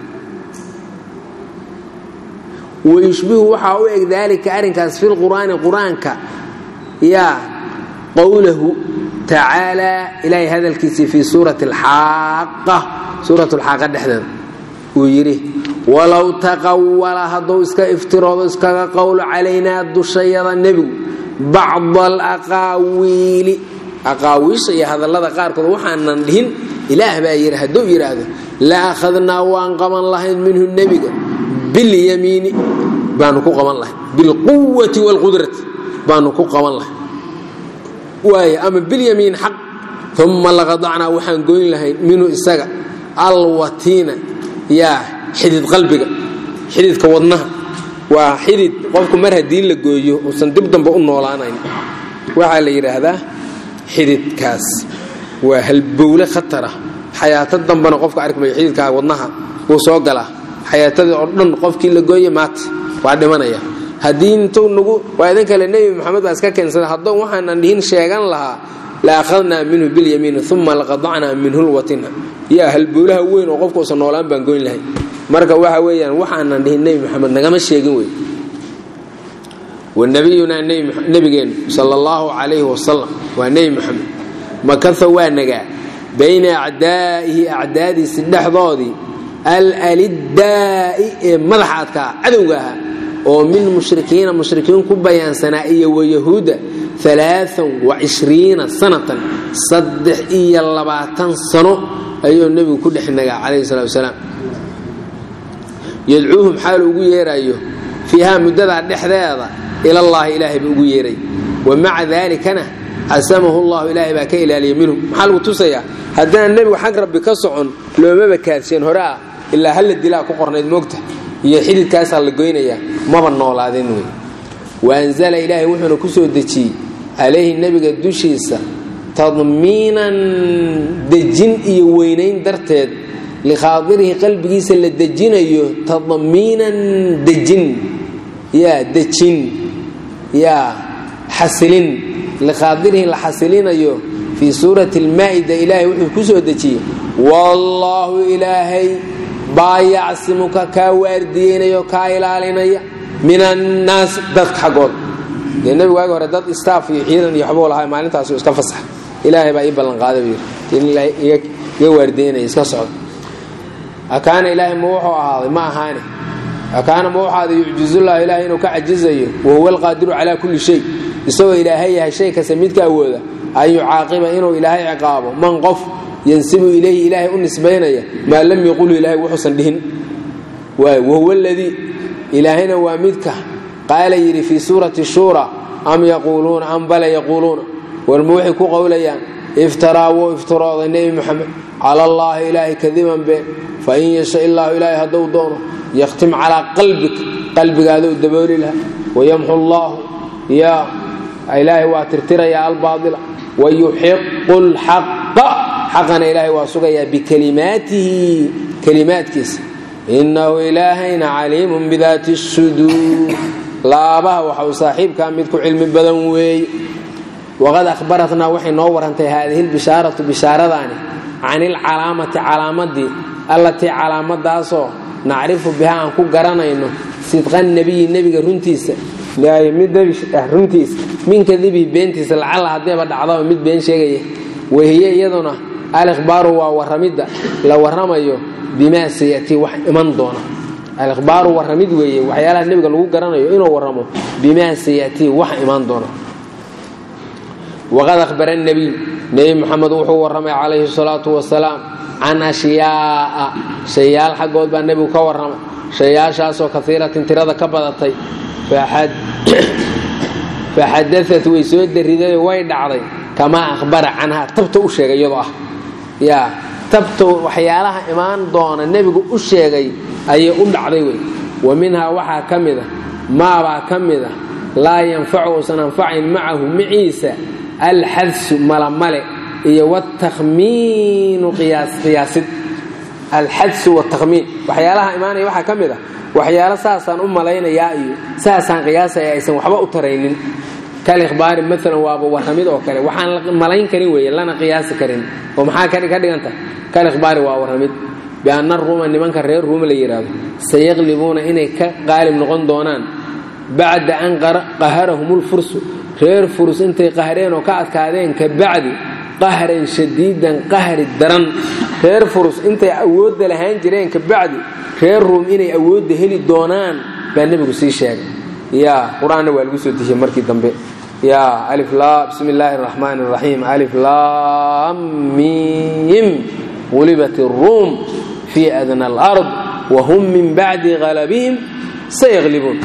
wayushbihu waxaa u eg daalika arrinkaas fi lqur'aani qur-aanka yaa qowlahu tacaalaa ilaahay hadalkiisii fii suurati alxaaqa suurat alxaaqa dhexdeeda uu yidhi walow taqawala hadduu iska iftiroodo iskaga qowlo calaynaa dushayada nebigu bacda alaqaawiili aqaawiisha iyo hadallada qaarkood waxaanan dhihin ilaah baa yidhi hadduu yidhaahdo la akhadnaa waan qaban lahayn minhu nebiga bilyamiini baanu ku qaban lahay bilquwati wاlqudrati baanu ku qaban lahay waay ama bilyamiin xaq uma laqadacnaa waxaan goyn lahayn minhu isaga alwatiina yaa xidid qalbiga xididka wadnaha waa xidid qofku mar haddii la gooyo uusan dib dambe u noolaanayn waxaa la yidhaahdaa xididkaas waa halbowle khatara xayaato dambena qofka arkmayo xididkaa wadnaha wuu soo galaa xayaatadii oo dhan qofkii la gooye maata waa dhimanaya haddii intuu nagu waa idin kale nebi maxamed baa iska keensada haddou waxaanan dhihin sheegan lahaa la akhadnaa minhu bilyamiini uma laqadacnaa minhu lwatina yaa halbowlaha weyn oo qofka usan noolaan baan goyn lahay marka waxa weeyaan waxaanan dhihin nebi maxamed nagama sheegin wey wanabiyunaa nebigeenu sala allahu calayhi wasalam waa nebi maxamed makasa waa nagaa bayna acdaa'ihi acdaadiisi dhexdoodii alaliddaa'i ee madaxa adkaa cadowga ahaa oo min mushrikiina mushrikiin ku bayaansanaa iyo wayahuuda alaaan wacishriina sanatan saddex iyo labaatan sano ayuu nebigu ku dhex nagaa calayhi salatu wasalaam yadcuuhum xaalu ugu yeerayo fiihaa muddadaa dhexdeeda ilallaahi ilaahay buu ugu yeeray wa maca daalikana casamahu llahu ilaahay baa ka ilaaliya minhu maxaa lagu tusayaa haddaan nebigu xag rabbi ka socon loomaba kaadsheen hore ah ilaa halla dilaa ku qornayd moogta iyo xididkaasaa la goynayaa maba noolaadin wey wa anzala ilaahay wuxuuna ku soo dejiyey calayhi nebiga dushiisa tadmiinan dejin iyo weynayn darteed likhaadirihi qalbigiisa la dejinayo tadmiinan dejin yaa dejin yaa xasilin likhaadirihi la xasilinayo fii suurati almaa'ida ilaahay wuxuu ku soo dejiyey wallaahu ilaahay baa yacsimuka kaa waardiyeynaya oo kaa ilaalinaya min annaas dadka xaggood dee nebigu waagi hore dad staaf iyo ciidan iyo waxbuu lahaa maalintaasu iska fasax ilaahay baa ii ballanqaaday buu yidhi in iga waardiyeynaya iska socdo akaana ilaahay ma wuxuu ahaaday ma ahaane akaana ma wuxuu ahaaday yucjizullahu ilaahay inuu ka cajizayo wahuwa alqaadiru calaa kulli shay isagoo ilaahay yahay shay kasta midka awooda an yucaaqiba inuu ilaahay ciqaabo man qof yansibu ilayhi ilaahay u nisbaynaya maa lam yaqulu ilaahay wuxuusan dhihin wahuwa aladii ilaahayna waa midka qaala yidhi fii suurati shuura am yaquuluuna am bala yaquuluuna warma waxay ku qowlayaan iftaraa wuu iftirooday nebi moxamed cala allaahi ilaahay kadiban been fain yasha illaahu ilaahay hadduu doono yakhtim calaa qalbik qalbigaada u dabooli laha wayamxu allaahu yaa ilaahay waa tirtirayaa albaaila wayuxiqu lxaqa xaqana ilaahay waa sugayaa bikalimaatihi kalimaadkiisa innahu ilaahayna caliimun bidaati suduur laabaha waxa uu saaxiibkaa mid ku cilmi badan weeye waqad ahbaratnaa waxay noo warantay haadihi lbishaaratu bishaaradaani can ilcalaamati calaamadii allatii calaamadaasoo nacrifu biha aan ku garanayno sidqa nebiyi nebiga runtiisa mid nebi ah runtiisa min kadibihi beentiisa lacalla haddeeba dhacdaba mid been sheegaya wahiye iyaduna alikhbaaru waa warramidda la warramayo bimaa sayatii wax iman doona alikhbaaru warramid weeye waxyaalaha nebiga lagu garanayo inuu warramo bimaa sayatii wax imaan doona waqad ahbara nebiy nebi moxamed wuxuu warramay calayhi salaatu wasalaam can ashyaa'a shayaal xaggood baa nebigu ka warramay shayaashaasoo kaiiratin tirada ka badatay faxadaat way soo dariday way dhacday kamaa ahbara canhaa tabta u sheegay iyadoo ah yaa tabta waxyaalaha imaan doona nebigu u sheegay ayay u dhacday wey wa minhaa waxaa ka mid a maabaa ka mid a laa yanfacu uusan anfacayn macahu maciisa alxadsu malamale iyo watakhmiinu qiyaasid alxadsu watakhmiin waxyaalaha imaanaya waxaa ka mid a waxyaalo saasaan u malaynayaa iyo saasaan qiyaasaya aysan waxba u taraynin kalihbaari maalan waaba warramid oo kale waxaan la malayn karin weeye lana qiyaasi karin oo maxaa ka dhiganta kalihbaari waa warramid bianna ruuma nimanka reer ruuma la yidhaahdo sayaqlibuuna inay ka qaalib noqon doonaan bacda an qaharahumulfursu reer furus intay qahreen oo ka adkaadeen ka bacdi qahran shadiidan qahri daran reer furus intay awoodda lahaan jireen ka bacdi reer ruum inay awoodda heli doonaan baa nebigu sii sheegay ya qur-aanna waa lagu soo dejiyey markii dambe ya bismi illaahi araxmaan araxiim alif lam mim qulibat iruum fii adna alard wahum min bacdi qalabihim sayaqlibuun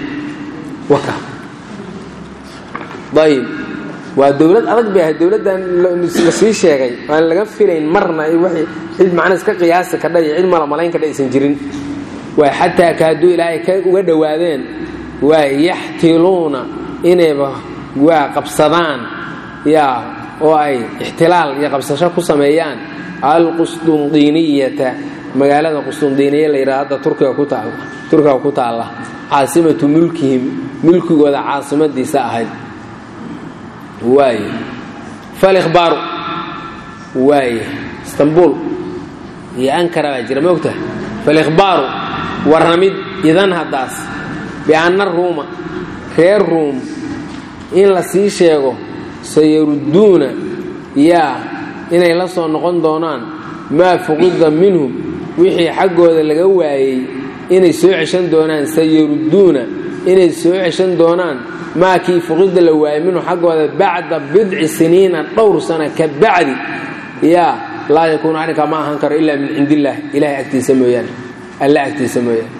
ayb waa dowlad adag bay ahayd dowladdan la sii sheegay aan laga filayn marna cid macna iska qiyaasi kadha iyo cid mala malayn kadha aysan jirin waa xataa kaaduu ilaahay ka uga dhowaadeen waa yaxtiluuna inayba waa qabsadaan yaa oo ay ixtilaal iyo qabsasho ku sameeyaan alqustundiiniyata magaalada qustundiiniya la yidhaha hadda turkiga ku taalla turkiga ku taalla caasimatu mulkihim mulkigooda caasimadiisa ahayd waaye falikhbaaru waaye istanbul iyo ankara baa jira ma ogtaha falikhbaaru warramid idan haddaas bianna ruuma reer ruum in la sii sheego sayarudduuna yaa inay la soo noqon doonaan maa fuqida minhum wixii xaggooda laga waayey inay soo ceshan doonaan sayarudduuna inay soo ceshan doonaan maa kii fuqida la waayey minhu xaggooda bacda bidci siniina dhowr sana ka bacdi yaa laa yakuunu arrinkaa ma ahaan karo ilaa min cindi illaah ilahay agtiisa mooyaane alla agtiisa mooyaane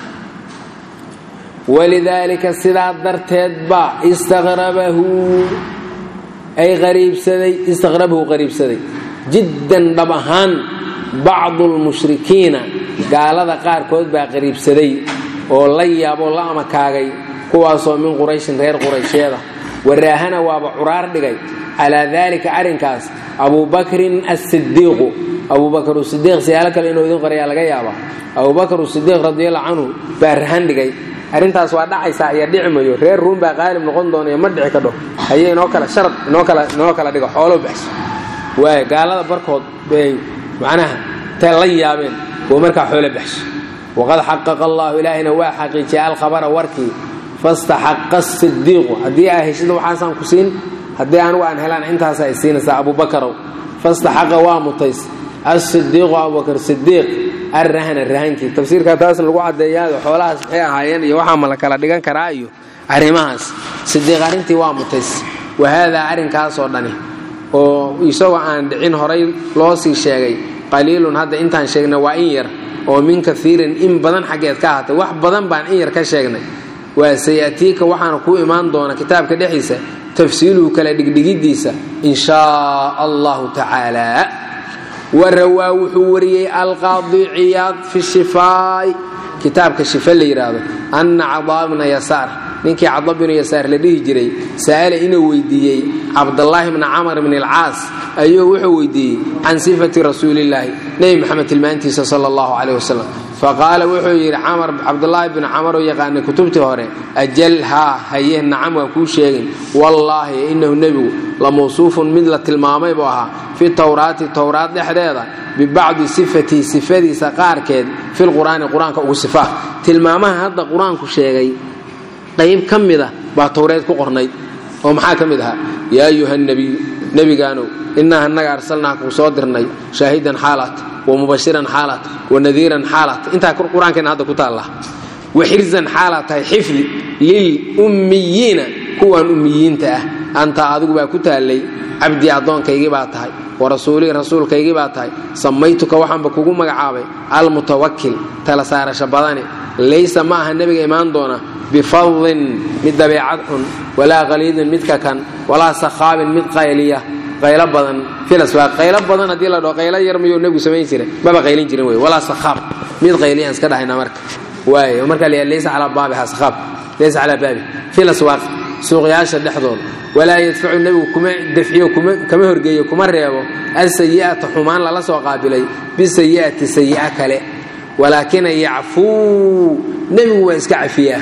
walidaalika sidaa darteed baa istaqrabahu ay qariibsaday istaqrabahu qariibsaday jiddan dhab ahaan bacdu lmushrikiina gaalada qaarkood baa qariibsaday oo la yaaboo la amakaagay kuwaasoo min qurayshin reer quraysheeda waraahana waaba curaar dhigay calaa daalika arrinkaas abubakrin asidiiqu abubakr sidiiq siyaalo kale inuu idin qorayaa laga yaaba abubakr sidiiq radiallahu canhu baa rahan dhigay arrintaas waa dhacaysaa iyo dhici mayo reer ruum baa qaalib noqon doonaiyo ma dhici kadho haye inoo kale sharad inoo kale inoo kala dhigo xoolo baxso waay gaalada barkood bay macnaha tay la yaabeen oo markaa xoolo baxso waqad xaqaqa allahu ilaahayna waa xaqiijiyay alkhabara warkii fastaxaqa sidiiqu haddii aa heshida waxaasaan ku siin haddii anugu aan helaan intaasa ay siinaysaa abubakarow fastaxaqa waa mutays asidiiqu abubakar sidiiq arrahna rahankii tafsiirka taasna lagu caddeeyaado xoolahaas maxay ahaayeen iyo waxaa ma la kala dhigan karaa iyo arrimahaas sidiiq arrintii waa mutays wahaadaa arrinkaasoo dhani oo isagoo aan dhicin horay loo sii sheegay qaliilun hadda intaan sheegnay waa in yar oo min kaiirin in badan xaggeed ka ahatay wax badan baan in yar ka sheegnay waa sayatiika waxaana kuu imaan doona kitaabka dhexdiisa tafsiiluhu kala dhigdhigiddiisa in shaa allahu tacaala warawaa wuxuu wariyey alqaadi ciyaad fi shifaa'i kitaabka shifa la yidhaahdo anna cadaa bna yasaar ninkii cada binu yasaar la dhihi jiray sa'ala inuu weydiiyey cabdallaahi bna camar bn alcaas ayuu wuxuu weydiiyey can sifati rasuulillaahi nebi maxamed tilmaantiisa sala allahu caleyh wasalam faqaala wuxuu yidhi camar cabdulaahi binu camaroo yaqaanay kutubtii hore ajal haa haye nacam waa kuu sheegin wallaahi innahu nebigu la mawsuufun mid la tilmaamay buu ahaa fi towraati towraad dhexdeeda bibacdi sifatihi sifadiisa qaarkeed filqur'aani qur-aanka ugu sifaa tilmaamaha hadda qur-aanku sheegay qayb ka mida baa towreed ku qornayd oo maxaa ka mid ahaa yaa ayuha nebiyu nebigaanow innaa annaga arsalnaa kuu soo dirnay shaahidan xaalaat wamubashiran xaalaat wanadiiran xaalaat intaa qur-aankeena hadda ku taalla waxirzan xaalaad tahay xifdi lilummiyiina kuwan ummiyiinta ah anta adigu baa ku taallay cabdii addoonkaygii baa tahay warasuulii rasuulkaygii baa tahay samaytuka waxaanba kugu magacaabay almutawakil tala saarasho badane laysa ma aha nebiga imaan doona bifadlin mid dabeecad xun walaa qaliidin midka kan walaa sakhaabin mid qayliya qaylo badan filas waa qaylo badan haddii la dhaho qaylo yar miyuu nebigu samayn jiray maba qaylin jirin wey walaa sakhaab mid qayliyaan iska dhahaynaa marka waaye marka la laysa calaa baabiha sakhaab laysa calaa baabi filas waa suuqyaasha dhexdooda walaa yadfacu nebigu kuma dafciyo kama horgeeyo kuma reebo alsayi'ata xumaan lala soo qaabilay bisayi'ati sayi'a kale walaakina yacfuu nebigu waa iska cafiyaa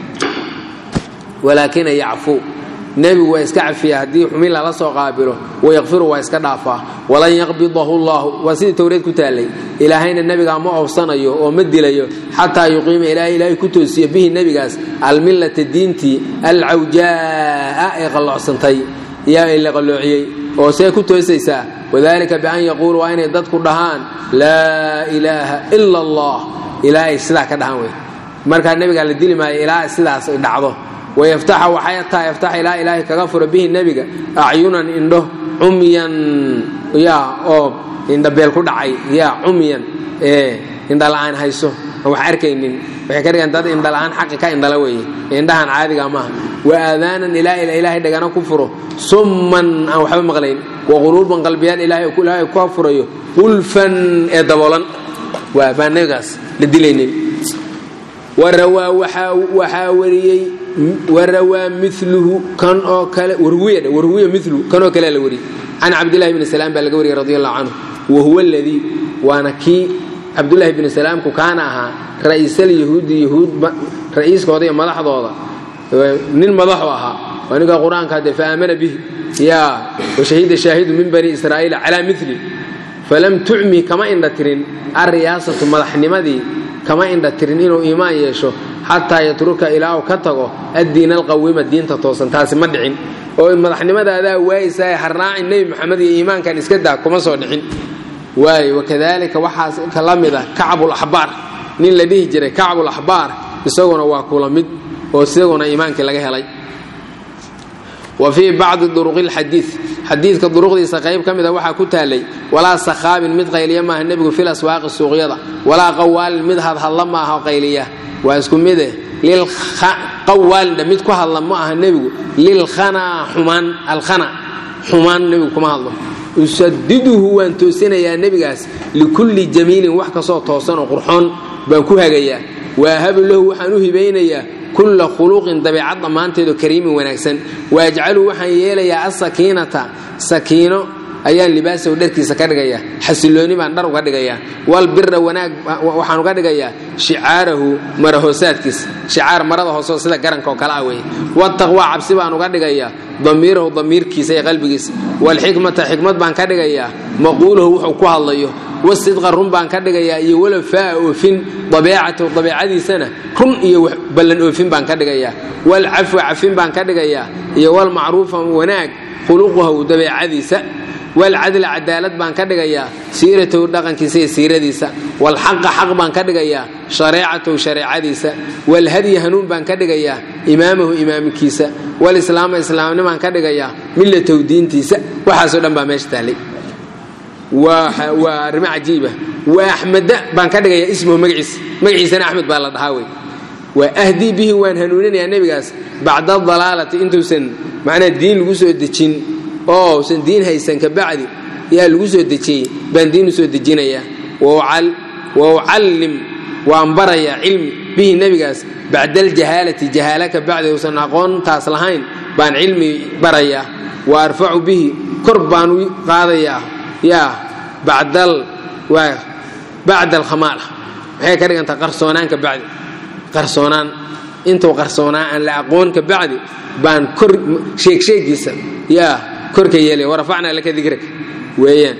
walaakina yacfuu nebigu waa iska cafiyaa haddii xumin lala soo qaabilo wayakfiru waa iska dhaafaa walan yaqbidahu llahu waa sidii towreed ku taallay ilaahayna nebigaa ma oofsanayo oo ma dilayo xataa yuqiima ilaahay ilaahay ku toosiya bihi nebigaas almillata diintii alcawjaa'a ee qalloocsantay yaa la qalloociyey oo see ku toosaysaa wadalika bian yaquulu waa inay dadku dhahaan laa ilaaha ila allah ilaahay sidaa ka dhahan wey markaa nebigaa la dili maayo ilaa sidaas ay dhacdo wayaftaxa waxay tahay yaftaxa ilaa ilaahay kaga furo bihi nebiga acyunan indho cumyan yaa oo indhabeel ku dhacay yaa cumyan ee indhala'aan hayso aan wax arkaynin waxay ka dhigaan dad indhala'aan xaqi ka indhala weeye indhahan caadiga maaha wa aadaanan ilaa ilaahay dhagana ku furo summan aan waxba maqlayn wa quluuban qalbiyaal ilaahay ilaahay ku furayo qulfan ee daboolan waa baan nebigaas la dilaynin warawaa waxaa wariyey warawaa miluhu kan oo kale warwiya warwiya miluhu kan oo kale la wariyey can cabdillahi bni salaam baa laga wariyey radi allahu canhu wa huwa aladii waana kii cabdullaahi bni salaamku kaana ahaa ra'iisalyahuudi yahuud ra'iiskooda iyo madaxdooda nin madaxu ahaa waa ninka qur-aanka hadde faamana bihi ya washahida shaahidu min bani israa'iila calaa mili falam tucmi kama indha tirin alriyaasatu madaxnimadii kama indha tirin inuu iimaan yeesho xataa yatruka ilaa uu ka tago addiina alqawima diinta toosan taasi ma dhicin oo madaxnimadaadaa waaysaay harraacin nebi maxamed iyo iimaankan iska daa kuma soo dhicin waay wakadalika waxaas ka la mid ah kacbulaxbaar nin la dhihi jiray kacbulaxbaar isaguna waa kula mid oo isaguna iimaankii laga helay wa fii bacdi duruqi lxadiid xadiidka duruqdiisa qayb ka mida waxaa ku taalay walaa sakhaabin mid qayliya maaha nebigu fil aswaaqi suuqyada walaa qawaalin mid hadhadla maaha qayliya waa isku mide qawaalindha mid ku hadla ma aha nebigu lilkhanaa xumaan alkhana xumaan nebigu kuma hadlo usadiduhu waan toosinayaa nebigaas likulli jamiilin wax kastoo toosan oo qurxoon baan ku hagayaa waahabu lahu waxaan u hibaynayaa kulla khuluqin dabeecad dhammaanteedoo kariimin wanaagsan waajcalu waxaan yeelayaa asakiinata sakiino ayaan libaasahu dharkiisa ka dhigayaa xasilooni baan dhar uga dhigayaa walbira wanaag waxaan uga dhigayaa shicaarahu marahoosaadkiisa shicaar marada hooseo sida garanka oo kale ah weeye wataqwa cabsi baan uga dhigayaa damiirahu damiirkiisa iyo qalbigiisa walxikmata xikmad baan ka dhigayaa maquulahu wuxuu ku hadlayo wasidqa run baan ka dhigayaa iyo walafaa oofin dabeecatahu dabeecadiisana run iyo ballan oofin baan ka dhigayaa walcafwa cafin baan ka dhigayaa iyo walmacruufa wanaag khuluquhu dabeecadiisa walcadla cadaalad baan ka dhigayaa siiratahu dhaqankiisa iyo siiradiisa walxaqa xaq baan ka dhigayaa shareecatahu shareecadiisa walhadyi hanuun baan ka dhigayaa imaamahu imaamkiisa walislaama islaamnimaan ka dhigayaa millatahu diintiisa waxaasoo dhan baa meesha taallay waa arrimo cajiiba wa axmeda baan ka dhigayaa ismuhu magaciisa magaciisana axmed baa la dhahaa wey waa ahdii bihi waan hanuuninayaa nebigaas bacda dalaalati intuusan macnaa diin lagu soo dejin oo usan diin haysan ka bacdi yaa lagu soo dejiyey baan diin u soo dejinayaa wa ucallim waan barayaa cilmi bihi nebigaas bacda aljahaalati jahaala ka bacdi uusan aqoontaas lahayn baan cilmi barayaa wa arfacu bihi kor baan u qaadayaa yaa bacdal waa bacda alkhamaala maxay ka dhigantaa qarsoonaan ka bacdi qarsoonaan intuu qarsoonaa aan la aqoon ka bacdi baan kor sheegsheegiisa yaa korka yeelaya warafacnaa laka dikraka weeyaan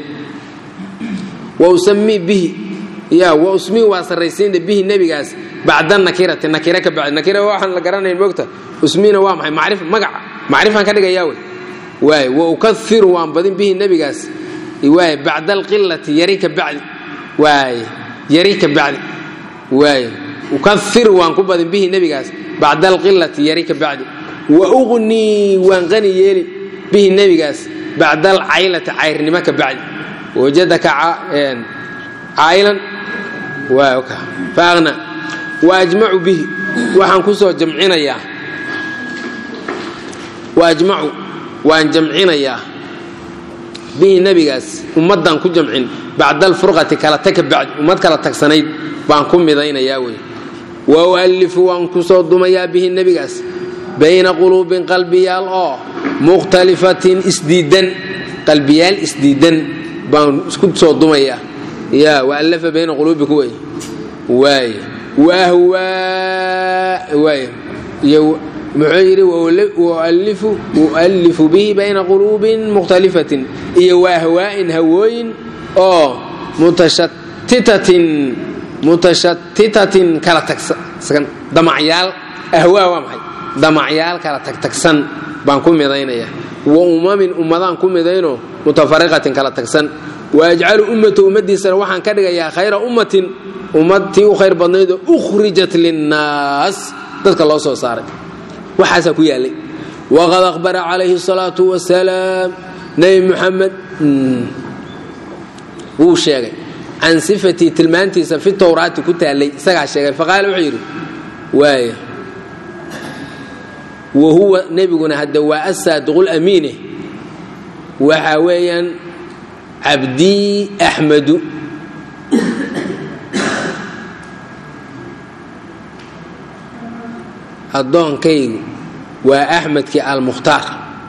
wa usamii bihi yaa wa usmii waa sarraysiinta bihi nebigaas bacda nakirati nakira ka bacdi nakira waxaan la garanayn moogta usmiina waa maxay macrif magaca macrifaan ka dhigayaa wey waay wa ukairu waan badin bihi nebigaas waay bacda alqilati yari ka bacdi waay yari ka bacdi waay ukairu waan ku badin bihi nebigaas bacda alqilati yari ka bacdi wa uqnii waan qani yeeli bihi nebigaas bacda alcaylati cayrnimo ka bacdi wajadaka caylan faaqna wa ajmacu bihi waxaan ku soo jamcinayaa wa ajmacu waan jamcinayaa bihi nebigaas ummaddaan ku jamcin bacda alfurqati kala tag ka bacdi ummad kala tagsanayd baan ku midaynayaa wey wa u'allifu waan ku soo dumayaa bihi nebigaas bayna quluubin qalbiyaal oo mukhtalifatin isdiidan qalbiyaal isdiidan baan isku soo dumayaa ya waallafa bayna quluubiku wey waay wahwaa waay iyo muxuu yidhi u'allifu bihi bayna quluubin mukhtalifatin iyo waahwaa'in hawooyin oo mutashatitatin mutashatitatin kala tagsan damacyaal ahwaa waa maxay damacyaal kala tagtagsan baan ku midaynaya wa umamin ummadaan ku midayno mutafariqatin kala tagsan waajcalu ummata ummaddiisana waxaan ka dhigayaa khayra ummatin ummad tii u khayr badnaydoo ukhrijat linnaas dadka loo soo saaray waxaasaa ku yaallay waqad akhbara calayhi salaatu wasalaam nebi muxamed wuu sheegay can sifatii tilmaantiisa fi towraati ku taallay isagaa sheegay faqaala wuxuu yidhi waaya wa huwa nebiguna hadda waa asaadiqulamiine waxa weeyaan cabdii axmadu addoonkaygu waa axmedkii almukhtaar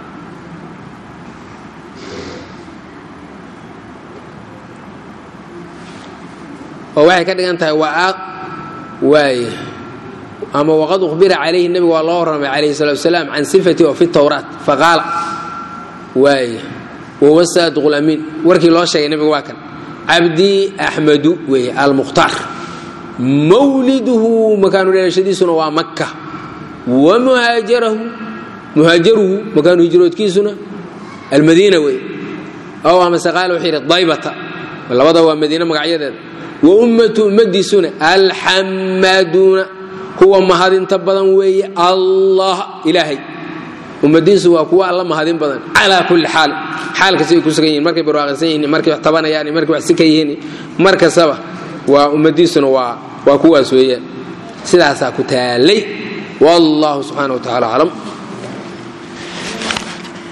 oo waxay ka dhigan tahay waay ama waqad uhbira calayhi nebiga waa loo warramay calayhi salatu wasalaam can sifati oo fi tawraat faqaala waay wahuwa saadiqu lamiin warkii loo sheegay nebiga waa kan cabdii axmedu weeye almukhtaar mawliduhu makaanu dhalashadiisuna waa makka wa muhaajarahu muhaajaruhu makaanu hijroodkiisuna almadiina wey ow amase qaala wuxuu yidhi daybata labada waa madiine magacyadeeda wa ummatu ummadiisuna alxamaduuna kuwa mahadinta badan weeye allah ilaahay ummadiisu waa kuwa alla mahadin badan calaa kulli xaal xaal kasta ay ku sugan yihin markay barwaaqaysan yihin markay wax tabanayaan markay wax si ka yihiin mar kastaba waa ummadiisuna waa waa kuwaas weeyaan sidaasaa ku taalay wallahu subxaana wa tacala aclam